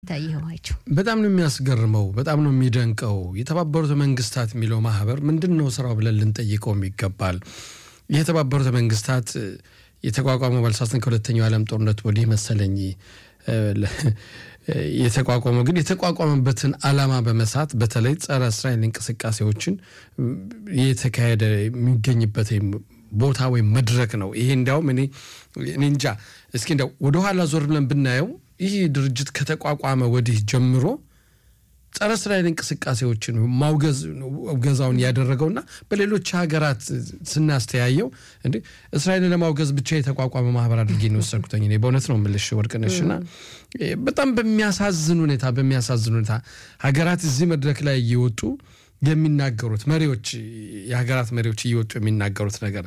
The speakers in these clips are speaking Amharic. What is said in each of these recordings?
ታየዋቸው በጣም ነው የሚያስገርመው። በጣም ነው የሚደንቀው። የተባበሩት መንግስታት የሚለው ማህበር ምንድን ነው ስራው ብለን ልንጠይቀውም ይገባል። የተባበሩት መንግስታት የተቋቋመው ባልሳሳትን ከሁለተኛው ዓለም ጦርነት ወዲህ መሰለኝ የተቋቋመው ግን የተቋቋመበትን ዓላማ በመሳት በተለይ ጸረ እስራኤል እንቅስቃሴዎችን የተካሄደ የሚገኝበት ቦታ ወይም መድረክ ነው። ይሄ እንዲያውም እኔ እኔ እንጃ እስኪ እንዲያው ወደኋላ ዞር ብለን ብናየው ይህ ድርጅት ከተቋቋመ ወዲህ ጀምሮ ጸረ እስራኤል እንቅስቃሴዎችን ማውገዝ እገዛውን ያደረገውና በሌሎች ሀገራት ስናስተያየው እንዴ እስራኤልን ለማውገዝ ብቻ የተቋቋመ ማህበር አድርጌ ነው የወሰድኩትኝ። እኔ በእውነት ነው የምልሽ ወርቅነሽና በጣም በሚያሳዝን ሁኔታ በሚያሳዝን ሁኔታ ሀገራት እዚህ መድረክ ላይ እየወጡ የሚናገሩት መሪዎች የሀገራት መሪዎች እየወጡ የሚናገሩት ነገር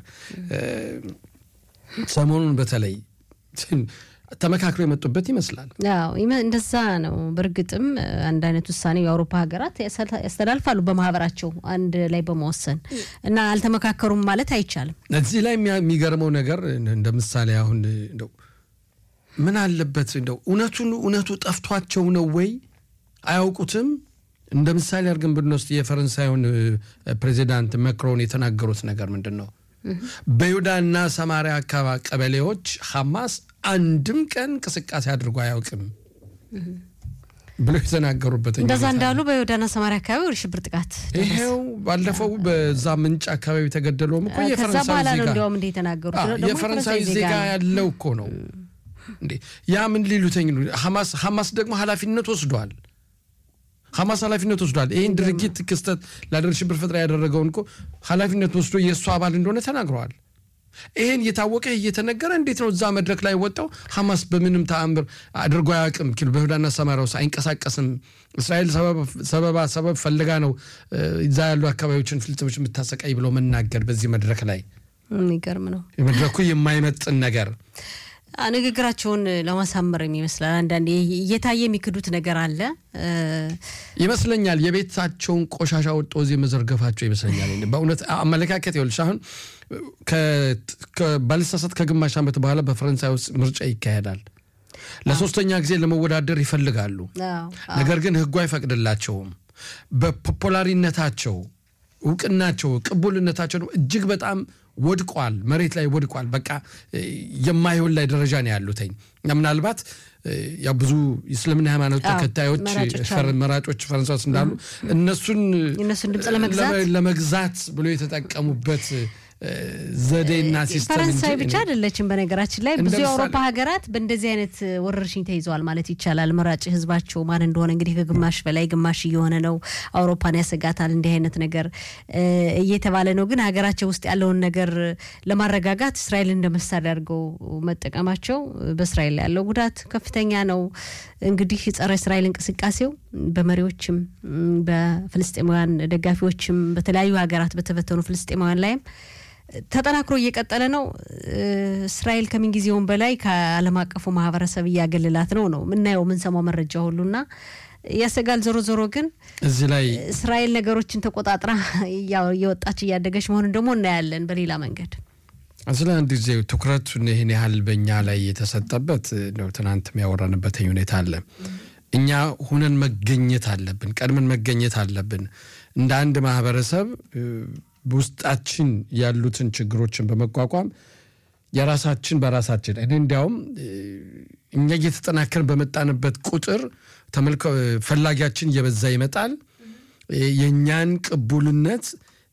ሰሞኑን በተለይ ተመካክሮ የመጡበት ይመስላል። አዎ እንደዛ ነው። በእርግጥም አንድ አይነት ውሳኔ የአውሮፓ ሀገራት ያስተላልፋሉ በማህበራቸው አንድ ላይ በመወሰን እና አልተመካከሩም ማለት አይቻልም። እዚህ ላይ የሚገርመው ነገር እንደ ምሳሌ አሁን እንደው ምን አለበት እንደው እውነቱን እውነቱ ጠፍቷቸው ነው ወይ አያውቁትም? እንደ ምሳሌ አድርገን ብንወስድ የፈረንሳዩን ፕሬዚዳንት መክሮን የተናገሩት ነገር ምንድን ነው? በይሁዳና ሰማሪያ አካባቢ ቀበሌዎች ሐማስ አንድም ቀን እንቅስቃሴ አድርጎ አያውቅም ብሎ የተናገሩበት እንደዛ እንዳሉ በይሁዳና ሰማሪያ አካባቢ ወደ ሽብር ጥቃት ይሄው ባለፈው በዛ ምንጭ አካባቢ የተገደለውም እኮ ከዛ በኋላ ነው እንዲያውም እንደ የተናገሩት የፈረንሳዊ ዜጋ ያለው እኮ ነው እንዴ ያ ምን ሊሉተኝ ሐማስ ደግሞ ኃላፊነት ወስዷል ሐማስ ኃላፊነት ወስዷል። ይህን ድርጊት ክስተት ላደር ሽብር ፈጠራ ያደረገውን እኮ ኃላፊነት ወስዶ የእሱ አባል እንደሆነ ተናግረዋል። ይህን እየታወቀ እየተነገረ እንዴት ነው እዛ መድረክ ላይ ወጣው ሐማስ በምንም ተአምር አድርጎ አያውቅም ኪሎ በይሁዳና ሰማሪያ ውስጥ አይንቀሳቀስም። እስራኤል ሰበባ ሰበብ ፈልጋ ነው እዛ ያሉ አካባቢዎችን ፍልስጤሞች የምታሰቃይ ብሎ መናገር በዚህ መድረክ ላይ የሚገርም ነው። መድረኩ የማይመጥን ነገር ንግግራቸውን ለማሳመርም ይመስላል። አንዳንዴ እየታየ የሚክዱት ነገር አለ ይመስለኛል። የቤታቸውን ቆሻሻ ወጦ እዚህ መዘርገፋቸው ይመስለኛል። በእውነት አመለካከት ይኸውልሽ፣ አሁን ባልሳሳት ከግማሽ ዓመት በኋላ በፈረንሳይ ውስጥ ምርጫ ይካሄዳል። ለሶስተኛ ጊዜ ለመወዳደር ይፈልጋሉ። ነገር ግን ሕጉ አይፈቅድላቸውም። በፖፑላሪነታቸው እውቅናቸው፣ ቅቡልነታቸው እጅግ በጣም ወድቋል። መሬት ላይ ወድቋል። በቃ የማይሆን ላይ ደረጃ ነው ያሉትኝ። ምናልባት ያ ብዙ የእስልምና ሃይማኖት ተከታዮች መራጮች ፈረንሳይ ውስጥ እንዳሉ እነሱን ለመግዛት ብሎ የተጠቀሙበት ዘዴና ሲስተም ፈረንሳይ ብቻ አይደለችም። በነገራችን ላይ ብዙ የአውሮፓ ሀገራት በእንደዚህ አይነት ወረርሽኝ ተይዘዋል ማለት ይቻላል። መራጭ ህዝባቸው ማን እንደሆነ እንግዲህ ከግማሽ በላይ ግማሽ እየሆነ ነው። አውሮፓን ያሰጋታል እንዲህ አይነት ነገር እየተባለ ነው። ግን ሀገራቸው ውስጥ ያለውን ነገር ለማረጋጋት እስራኤል እንደ መሳሪያ አድርገው መጠቀማቸው በእስራኤል ላይ ያለው ጉዳት ከፍተኛ ነው። እንግዲህ ጸረ እስራኤል እንቅስቃሴው በመሪዎችም በፍልስጤማውያን ደጋፊዎችም በተለያዩ ሀገራት በተበተኑ ፍልስጤማውያን ላይም ተጠናክሮ እየቀጠለ ነው። እስራኤል ከምንጊዜውም በላይ ከዓለም አቀፉ ማህበረሰብ እያገለላት ነው ነው የምናየው የምንሰማው መረጃ ሁሉና ያሰጋል። ዞሮ ዞሮ ግን እዚህ ላይ እስራኤል ነገሮችን ተቆጣጥራ እየወጣች እያደገች መሆኑን ደግሞ እናያለን በሌላ መንገድ። ስለ አንድ ጊዜ ትኩረቱን ይህን ያህል በእኛ ላይ የተሰጠበት ነው። ትናንትም ያወራንበት ሁኔታ አለ። እኛ ሁነን መገኘት አለብን፣ ቀድመን መገኘት አለብን እንደ አንድ ማህበረሰብ ውስጣችን ያሉትን ችግሮችን በመቋቋም የራሳችን በራሳችን እኔ እንዲያውም እኛ እየተጠናከርን በመጣንበት ቁጥር ፈላጊያችን እየበዛ ይመጣል። የእኛን ቅቡልነት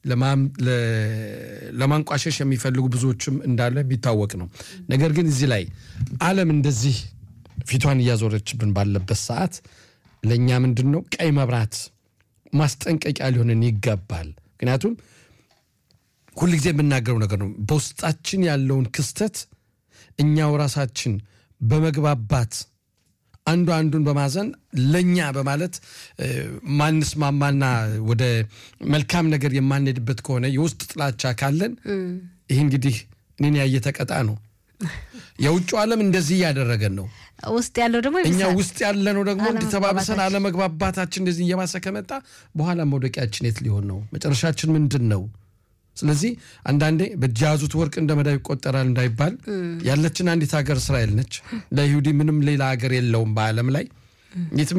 ለማንቋሸሽ የሚፈልጉ ብዙዎችም እንዳለ የሚታወቅ ነው። ነገር ግን እዚህ ላይ ዓለም እንደዚህ ፊቷን እያዞረችብን ባለበት ሰዓት ለእኛ ምንድን ነው ቀይ መብራት ማስጠንቀቂያ ሊሆንን ይገባል። ምክንያቱም ሁልጊዜ የምናገረው ነገር ነው። በውስጣችን ያለውን ክስተት እኛው ራሳችን በመግባባት አንዱ አንዱን በማዘን ለእኛ በማለት ማንስማማና ወደ መልካም ነገር የማንሄድበት ከሆነ የውስጥ ጥላቻ ካለን ይህ እንግዲህ እኔን ያየ ተቀጣ ነው። የውጭ ዓለም እንደዚህ እያደረገን ነው። ውስጥ ያለው ደግሞ እኛ ውስጥ ያለነው ደግሞ እንዲተባብሰን አለመግባባታችን እንደዚህ እየባሰ ከመጣ በኋላ መውደቂያችን የት ሊሆን ነው? መጨረሻችን ምንድን ነው? ስለዚህ አንዳንዴ በእጅ የያዙት ወርቅ እንደ መዳብ ይቆጠራል እንዳይባል ያለችን አንዲት ሀገር እስራኤል ነች። ለይሁዲ ምንም ሌላ ሀገር የለውም በዓለም ላይ የትም